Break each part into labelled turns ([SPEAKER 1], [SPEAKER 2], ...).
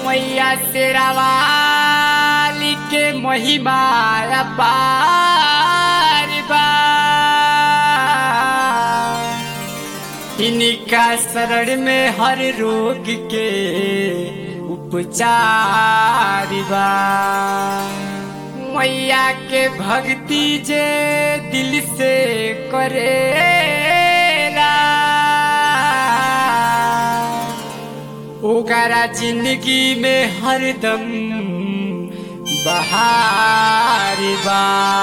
[SPEAKER 1] मैया शेरावाली के महिमा अपार बा इनका शरण में हर रोग के उपचार बा मैया के भक्ति जे दिल से करेला ओकरा जिंदगी में हरदम बहार बा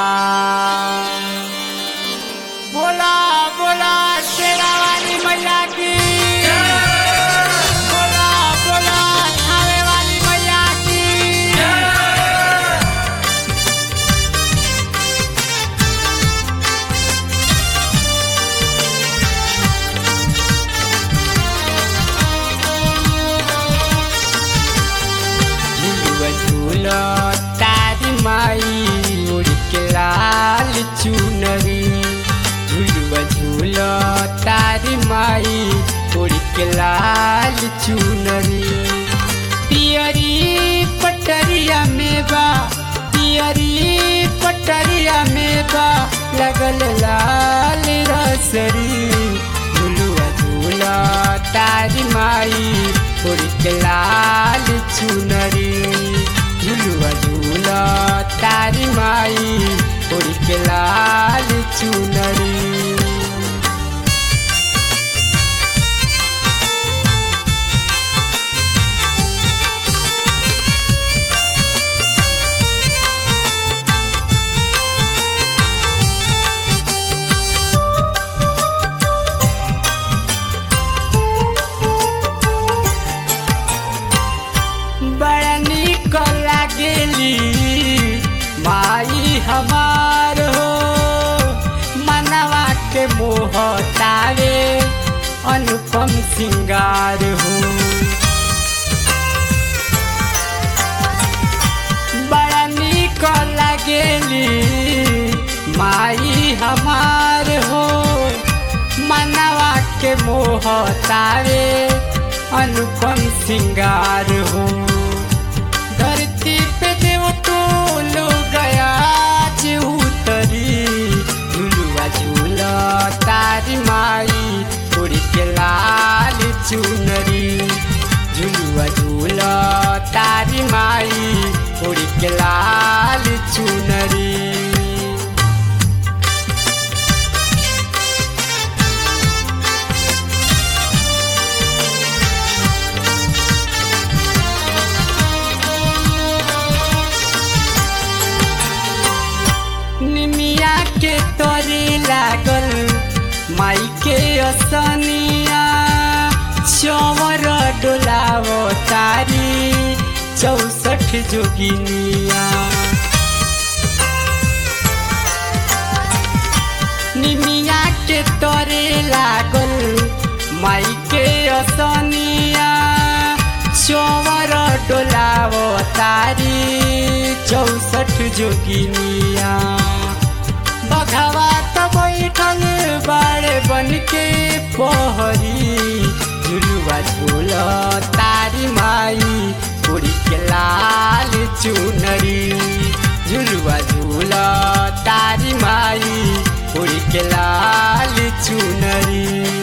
[SPEAKER 1] बोला बोला शेरावाली मैया की बोला बोला खावे वाली मैया की झुलुआ झूलो तारी माई उड़ के लाल चुनरी झुलुआ झूलो तारी माई उड़ के लाल चुनरी पियरी पटरिया में बा पियरी पटरिया में बा लगल लाल रसरी झुलुआ झूलो तारी माई उड़ के लाल चुनरी झुलुआ झूला तारी माई उड़ के लाल चुनरी बड़ा निक लागेली माई हमार हो मनवा के मोह तावे अनुपम सिंगार हो बड़ा निक लागेली माई हमार हो मनवा के मोह तावे अनुपम सिंगार हो धरती पे देव तो लो गया जे उतरी झुलुआ झूला तारी माई उड़ के लाल चुनरी झुलुआ झूला तारी माई उड़ के लाल चुनरी निमिया के तोरे लागल माई के असनिया चौवर डोलाव तारी चौसठ जोगिनिया निमिया के तोरे लागल माई के असनिया चौवर डोलाव तारी चौसठ जोगिनिया बघवा त बैठल बाड़े बन के पहरी झुलुआ झूल तारी माई उड़ी के लाल चुनरी झुलुआ झूल तारी माई उड़ी के लाल चुनरी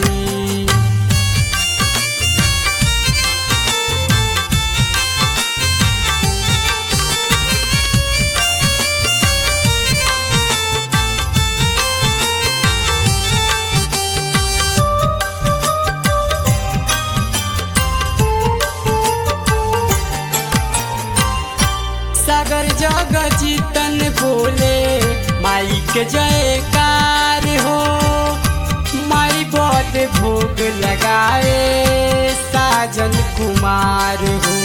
[SPEAKER 1] सागर जग जीतन बोले माई के जयकार हो माई बद भोग लगाए साजन कुमार हो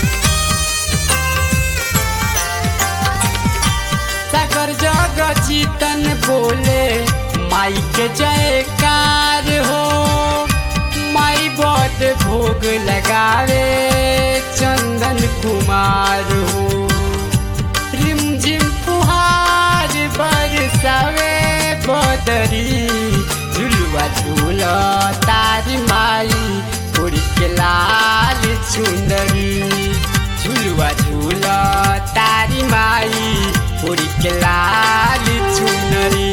[SPEAKER 1] सागर जग जीतन बोले माई के जयकार हो माई बद भोग लगावे चंदन कुमार हो रिमझिम फुहार बरसावे बदरी झुलुआ झूल तारी माई उड़ के लाल चुंदरी झूल तारी माई उड़ी के लाल चुनरी